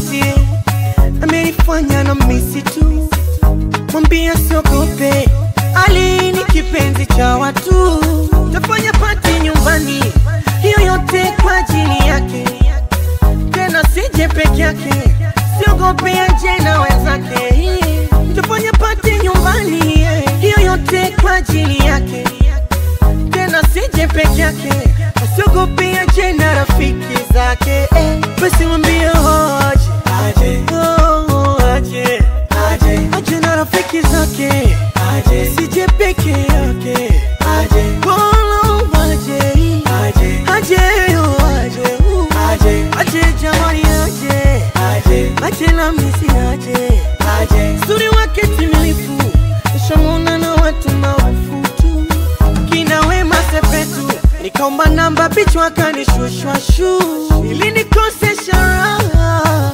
siogopi, amenifanya na misi tu, mwambia siogope, Ali ni kipenzi cha watu, tafanya pati nyumbani, hiyo yote kwa ajili yake, tena sije peke yake, siogope aje na wenzake, tafanya pati nyumbani, hiyo yote kwa ajili yake tena sije peke yake, asiogope aje na rafiki zake eh. Basi mwambie aje aje, oh, aje aje, aje na rafiki zake aje, sije peke yake aje, bolo aje aje, aje yo aje, uh, aje aje jamani aje aje, aje na misi aje aje, suri wake timilifu, nishamwona na watu maarufu tu kina Wema Sepetu, nikaomba namba bichwa kanishushwa shu ili nikosesha raha